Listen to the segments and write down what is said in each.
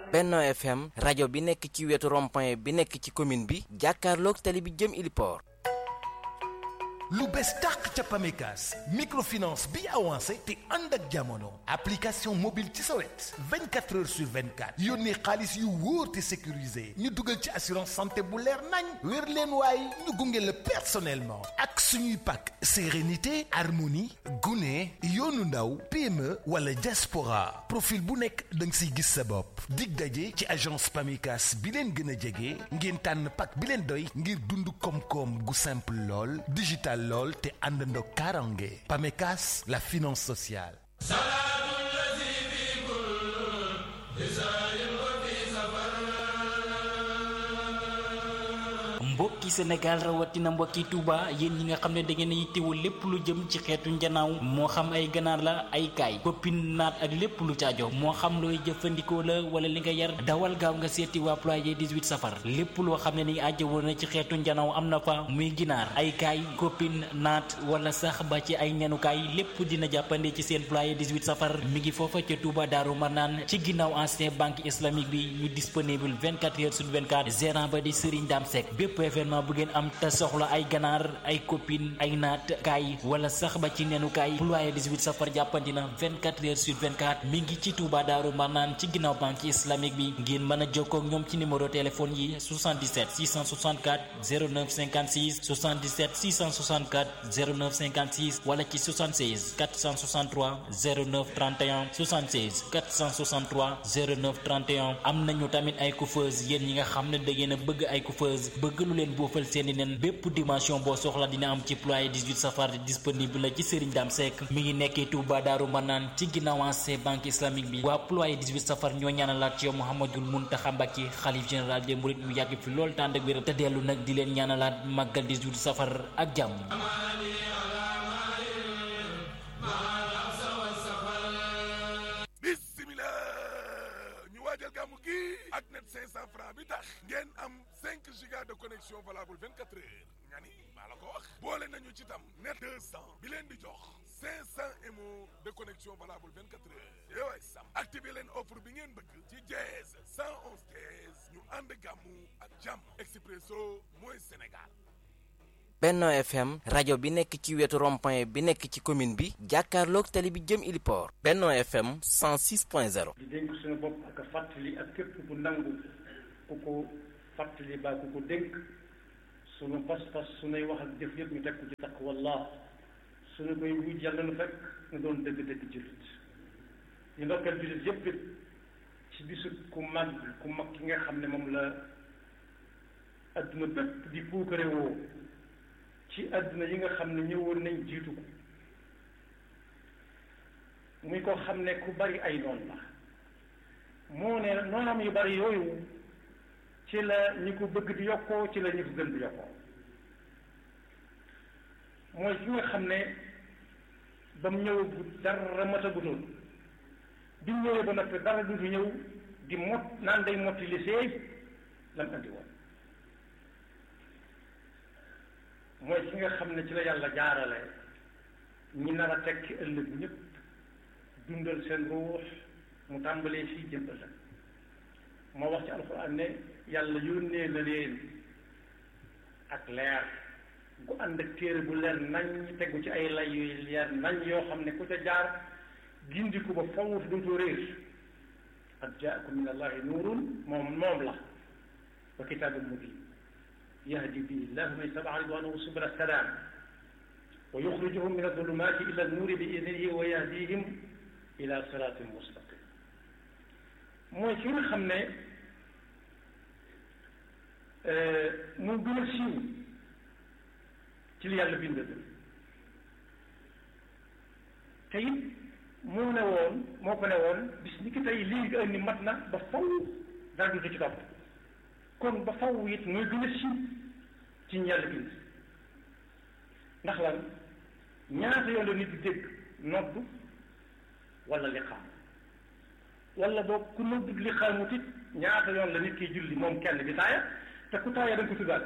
Benno FM rajo bi nekk ci wetu rond-point bi nekk ci commune bi jàkkaarloog tali bi jëm Iliport. lu bees tàq ca Pamecas microfinance bi avancé te ànd ak jamono application mobile ci sa wet 24 heures sur 24 yónnee xaalis yu wóor te sécurisé ñu dugal ci assurance santé bu leer nañ wér leen waaye ñu gunge la personnellement ak suñuy pàkk sérénité harmonie gune yoonu ndaw PME wala diaspora profil bu nekk da nga siy gis sa bopp dig daje ci agence Pamecas bi leen gën a jege ngeen tànn pàkk bi leen doy ngir dund koom-koom gu simple lool digital lool te àndandoo karange Pamecas la finance sociale mbokki Sénégal rawatina mbokki Touba yéen ñi nga xam ne da ngeen a yittewoo lépp lu jëm ci xeetu njanaaw moo xam ay ganaar la ay kaay koppin naat ak lépp lu caajo moo xam looy jëfandikoo la wala li nga yar dawal gaaw nga seeti waa ployé 18 safar lépp loo xam ne ni ajjawoo na ci xeetu njanaaw am na fa muy ginaar ay kaay koppin naat wala sax ba ci ay nenukaay lépp dina jàppande ci seen ployé 18 safar mi ngi foofa ca Touba Daaru Marnaan ci ginnaaw ancien banque islamique bi ñu disponible 24 heures sur 24 gérant ba di Serigne Dame Seck bépp événement bu ngeen am te soxla ay ganaar ay copine ay naat kaay wala sax ba ci nenu kaay ployé 18 safar jàppandi na 24 heures sur 24 mi ngi ci Touba Daaru Marnaan ci ginnaaw banque islamique bi ngeen mën a jokkoo ak ñoom ci numéro téléphone yi 77 664 09 56 77 664 09 56 wala ci 76 463 09 31 76 463 09 31 am nañu tamit ay coiffeuse yéen ñi nga xam ne da ngeen a bëgg ay coiffeuse bëgg lu leen boofal seeni nen bépp dimension boo soxla dina am ci ployé 18 safar disponible la ci Serigne Dame Seck mi ngi nekkee Touba Daaru Manaan ci ginnaaw ancien banque islamique bi waa ployé 18 safar ñoo ñaanalaat ci yow Mouhamadul Mountakha Mbacké xalif général des mourides mu yàgg fi lool tànd ak wér te dellu nag di leen ñaanalaat màggal 18 safar ak jàmm waajal gàmmu gi ak net 500 francs bi tax ngeen am 5 giga de connexion valable 24 heures nga ni maa la ko wax boole nañu ci tam net 200 bi leen di jox 500 mo de connexion valable 24 heures yooyu sam activé leen offre bi ngeen bëgg ci jeez 111 jeez ñu ànd gàmmu ak jàmm expresso mooy Sénégal Benno FM rajo bi nekk ci wetu rond-point bi nekk ci commune bi jàkkaarloog tali bi jëm Iliport Benno FM 106.0 di dénk suñu bopp ak a fàttali ak képp ku nangu ku ko fàttali baa ku ko dénk suñu pas-pas suñuy wax ak jëf yëpp ñu teg ko ci taqwallah suñu koy wuj yàlla nu fekk ñu doon dëgg-dëgg jullit ñu ndokkeel jullit yëpp it ci bisu ku mag ku mag ki nga xam ne moom la adduna bépp di puukare woo ci àdduna yi nga xam ne ñëwoon nañ jiitu ko muy ko xam ne ku bari ay noon la moo ne noonam yu bari yooyu ci la ñi ko bëgg di yokkoo ci la ñi ko gën di yokkoo mooy ki nga xam ne ba mu ñëw dara matagutoon bi mu ñëwee ba noppi dara du fi ñëw di mot naan day motti li seey lam andi woon mooy ki nga xam ne ci la yàlla jaarale ñi nar a tekki ëllëg ñëpp dundal seen ruux mu tàmbalee fii jëm ëllëg moo wax ci alxuraan ne yàlla yónnee na leen ak leer gu ànd ak téere bu leer nañ tegu ci ay lay yu leer nañ yoo xam ne ku ca jaar gindiku ba fawut dootoo réer qad jaakum min allahi nuurun moom moom la wa kitaabun mubin yahdi bihi llahu man ittaba'a ridwanahu subula salaam wa yuxrijuhum min adulumati ila nuuri bi idnihi wa yahdihim ila siratin mustaqim mooy ki nga xam ne moo gën a siiw ci li yàlla bind te it moo ne woon moo ko ne woon bis ni ki tey lii nga indi mat na ba faw dara du ci topp kon ba faw it mooy gën a siiw ci ñu yàlla bind ndax lan ñaata yoon la nit di dégg noddu wala liqaam wala boog ku noddu liqaamut it ñaata yoon la nit kiy julli moom kenn bi taaya te ku taaya da nga ko tuddaal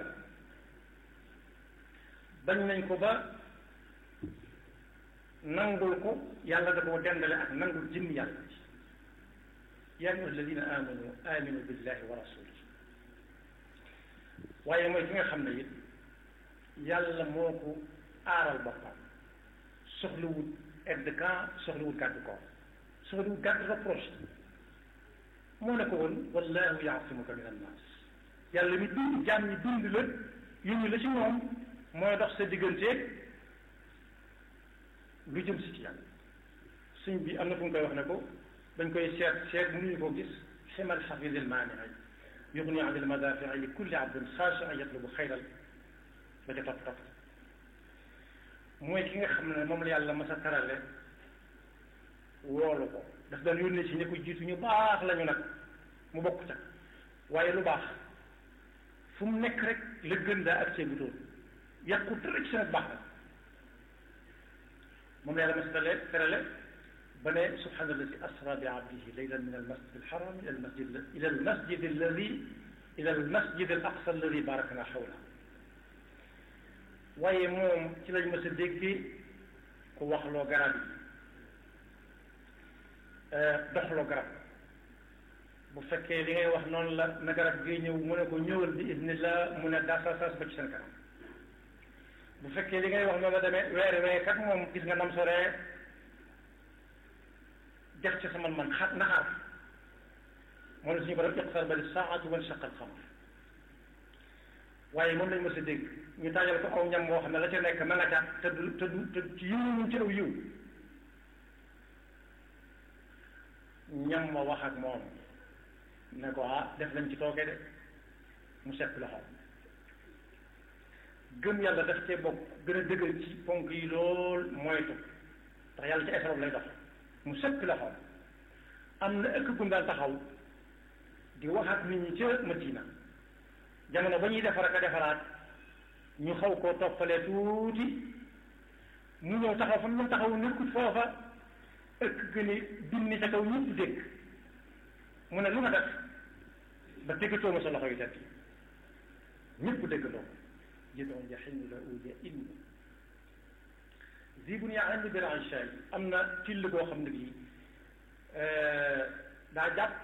bañ nañ ko ba nangul ko yàlla da koo dendale ak nangul jëmm yàlla yaa ayyuha alladina amanu aminu billahi wa rasulih waaye mooy ki nga xam ne it yàlla moo ko aaral boppam soxlawut aide de camp soxlawut gàddu ko soxlawut gàddu reproche moo ne ko woon wallahu yaasimuka min annaas yàlla mi dund jaam ñi dund la yónni la ci moom mooy dox sa digganteeg lu jëm si ci yàlla suñ bi am na fu mu koy wax ne ko dañ koy seet seet mënuñu koo gis ximal xafidil maanii yuxni an il madafii li kulli abdin xaashian yatlubu xayral ba ca topp topp mooy ki nga xam ne moom la yàlla mas a tarale woolu ko daf daan yónnee si ñi ko jiitu ñu baax lañu nag mu bokk ca waaye lu baax fu mu nekk rek la gën daa ak seegu toon yàqu dara ci seen baax la moom la yàlla mas a tarale terale ba ne subhaana alladi asra bi abdihi laylan min almasjid alxaram ila almasjid ila almasjid alladi ila almasjid al aqsa alladi barakna xawla waaye moom ci lañ mës a déggee ku waxloo garab yi doxloo garab bu fekkee li ngay wax noonu la na garab gi ñëw mu ne ko ñëwal bi idnillah mu ne dasasas ba ci seen kanam bu fekkee li ngay wax noonu la demee weer wee kat moom gis nga nam soree def ci sama man xa naxaar moo la suñu borom iqtaraba lissaatu wanshaqa alqamar waaye moom lañ mës a dégg ñu taajal ko aw ñam boo xam ne la ca nekk ma nga ca te du te du te ci yiw ñu ci aw yiw ñam ma wax ak moom ne ko ah def lañ ci tooke de mu sepp loxo gëm yàlla daf cee bokk gën a dëgër ci ponk yi lool moytu ndax yàlla ci esrob lay dox mu sepp loxo am na ëkk gum daan taxaw di wax ak nit ñi ca Madina jamono ba ñuy defar ak a defaraat ñu xaw koo toppalee tuuti mu ñëw taxaw fa mu taxaw nekkut foofa ëkk gën a binni ca kaw ñëpp dégg mu ne lu nga def ba déggatoo ma sa loxo yu tedd ñëpp déggandoo ko jidon jaximu la uja in zibun yaa andi bir anshay am na till boo xam ne bii daa jàpp